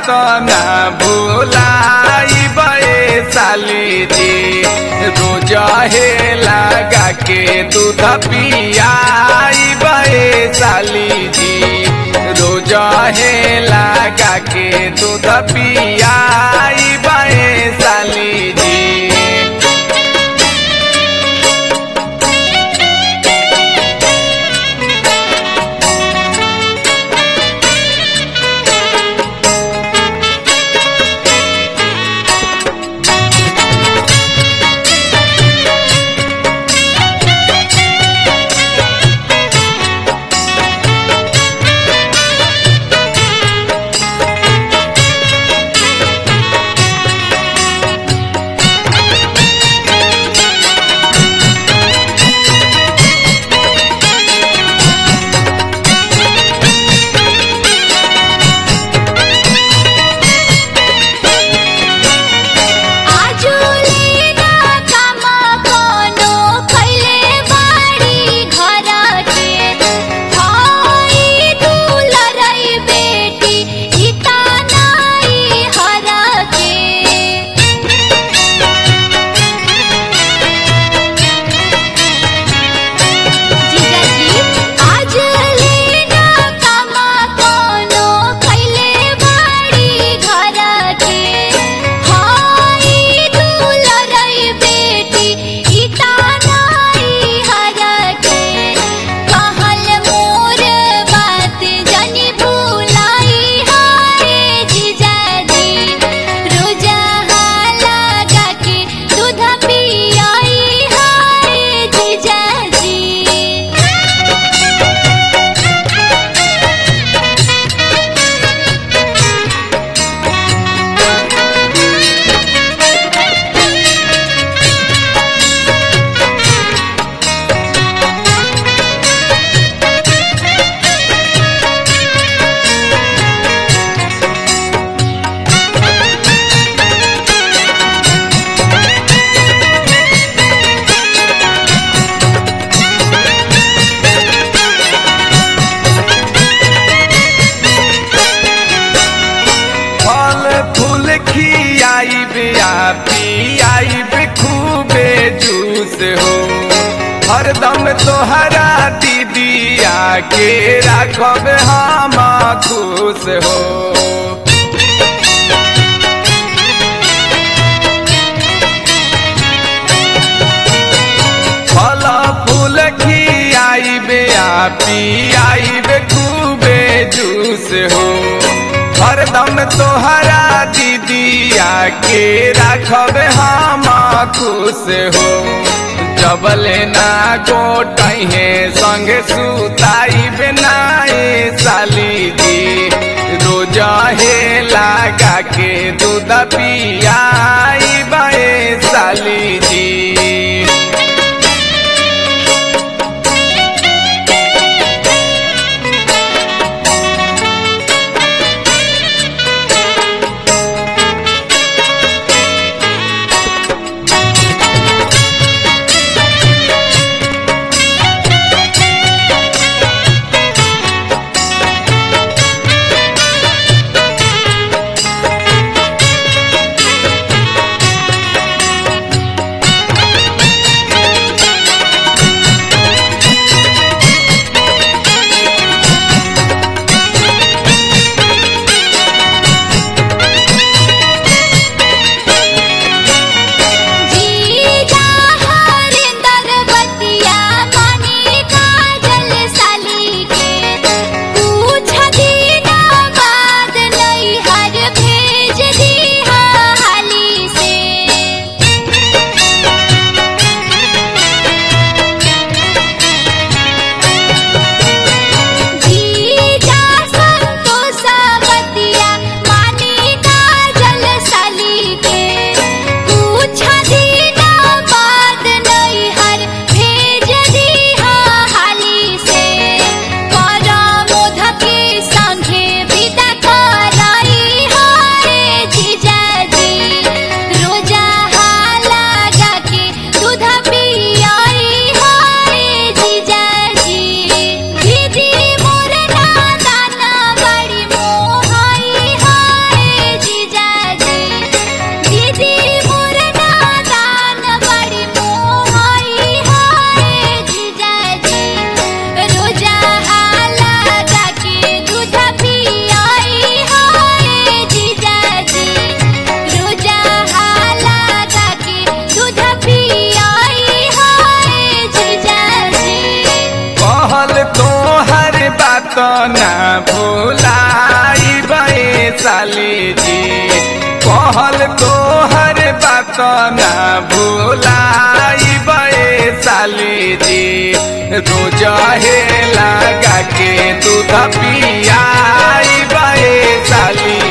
बात ना भूलाई बे साली जी रोज हे लगा के दूध पियाई बे साली जी रोज हे लगा के दूध पियाई बे साली जी आजुलेना कामा कोनो खैले बाड़ी घर के हाई दुलरई बेटी इता नाई हर के जीजाजी आज लेना कामा कोनो खैले बाड़ी घर के हाई दुलरई बेटी इता नाई हर के कहल मोर बात जनी भूलाई हाय जीजाजी रोजा लगा के दूध पियाई हाय जीजाजी फल फूल खियाई बिया पियाई बे खूबे जूस हो हरदम तोहरा दीदिया के राखब हम खुश हो फल फूल खियाई बिया पियाई बे खूबे जूस हो हरदम तोहरा दीदिया के राखब हम खुश हो जबले ना गोटहे संग सुताई बेनाए साली जी रोज हे लगा के दूध पियाई बे साली जी कहल तो हर बात ना भूलाई बे साली जी रोज हे लगा के दूध पियाई बे साली